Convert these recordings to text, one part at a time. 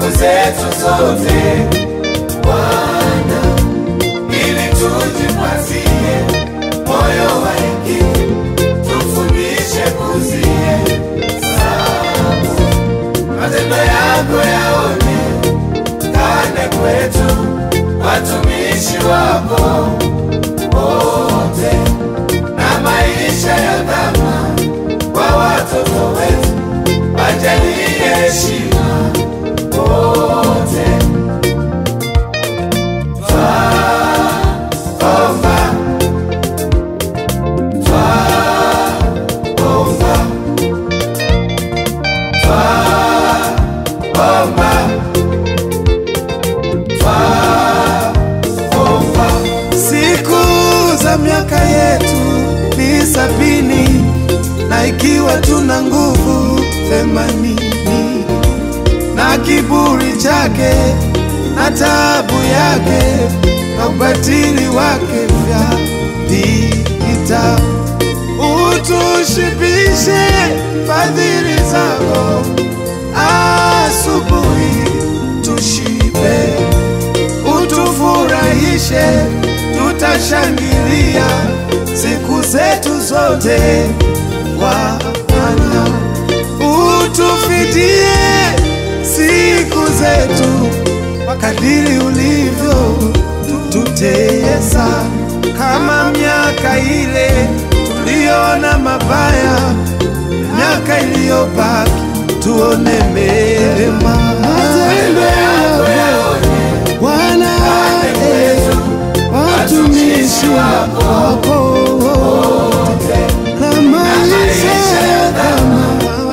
zetu zote Bwana, ili tujipatie moyo wa hekima, tufundishe kuzie matendo yako yaonekane kwetu, watumishi wako wote, na maisha ya dhama kwa watoto wetu, wajalie heshima wote. Twaomba, twaomba, twaomba, twaomba. Siku za miaka yetu ni sabini, na ikiwa tuna nguvu themanini, na kiburi chake na taabu yake na ubatili wake vya vita, utushibishe fadhili zako, asubuhi tushibe utufurahishe, tutashangilia siku zetu zote. Bwana, utufidie siku zetu kwa kadiri ulivyo tutesa, kama miaka ile tuliona mabaya, miaka iliyobaki tuone mema. Matendo yako Bwana, eh, watumishi wako wote na maisha ya dhama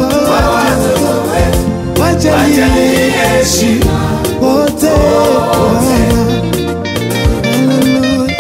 wajalie heshima wote Bwana. Haleluya.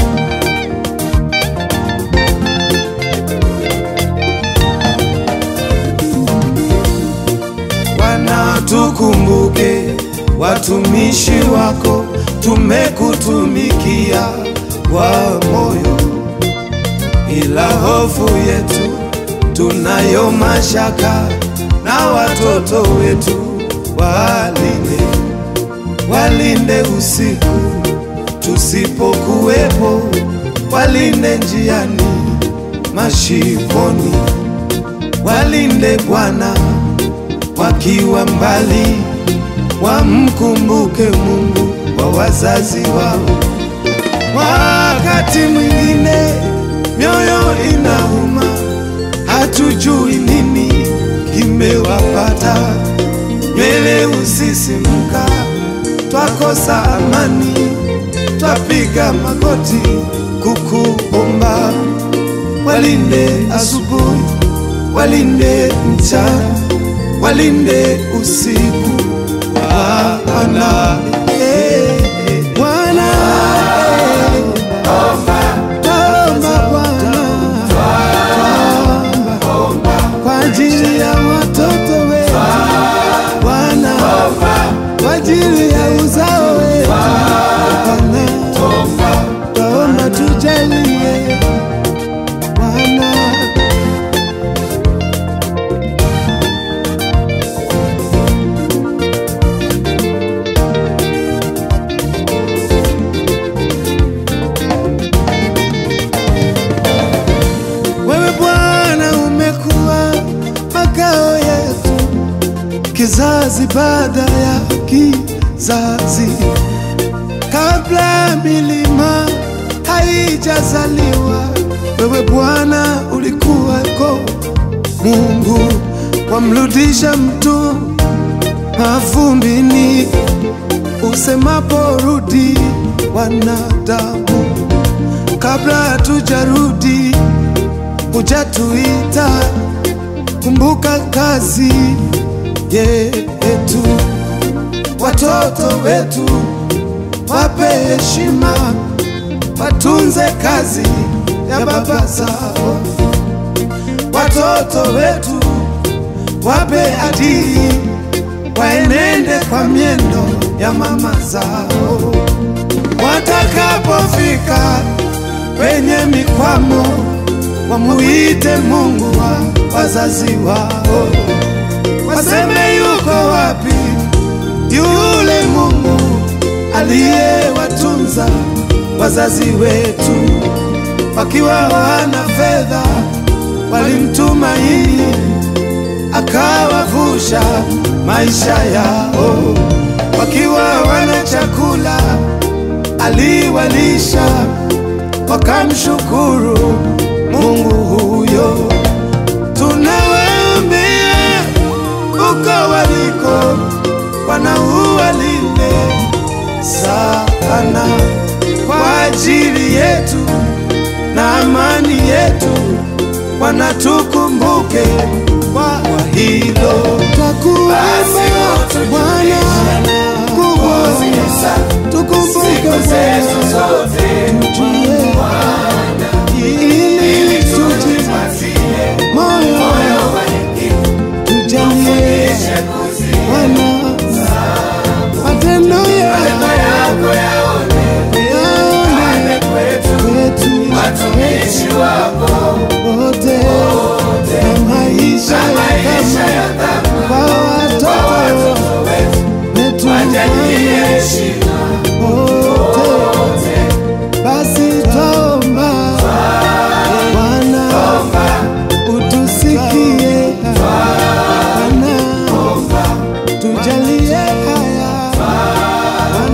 Bwana, tukumbuke watumishi wako, tumekutumikia kwa moyo, ila hofu yetu tunayo mashaka na watoto wetu, walinde walinde usiku tusipokuwepo, walinde njiani, mashivoni, walinde Bwana wakiwa mbali, wamkumbuke Mungu wa wazazi wao. Wakati mwingine mioyo inauma, hatujui nini kimewapata, nywele usisimka, twakosa amani, twapiga magoti kukuomba, walinde asubuhi, walinde mchana, walinde usiku, Bwana. Eh, eh, Bwana, eh, Twaomba Bwana, kwa ajili ya watoto wetu Bwana, kwa ajili ya uzao wetu Bwana, twaomba tujalie Bwana. Wewe Bwana umekuwa makao yetu kizazi baada ya kizazi, kabla milima haijazaliwa. Wewe Bwana ulikuwako, Mungu wamrudisha mtu mavumbini, usemapo rudi wanadamu, kabla hatujarudi hujatuita. Kumbuka kazi yetu, watoto wetu wape heshima, watunze kazi ya baba zao. Watoto wetu wape adili, waenende kwa miendo ya mama zao. Watakapofika kwenye mikwamo, wamuite Mungu wa wazazi wao, waseme yuko wapi yule aliyewatunza wazazi wetu wakiwa wana fedha, walimtumaini akawavusha maisha yao, wakiwa wana chakula aliwalisha, wakamshukuru Mungu huyo. Tunawaambia uko waliko, Bwana uwalinde sana kwa ajili yetu na amani yetu, Bwana tukumbuke kwa hilo. Twakuomba Basi utujulishe Bwana kubwa, Kuzihesabu tukumbuke siku zetu Bwana, zote tujue ili tujipatie tujipatie moyo moyo wa hekima tujalie kisha kuzi Bwana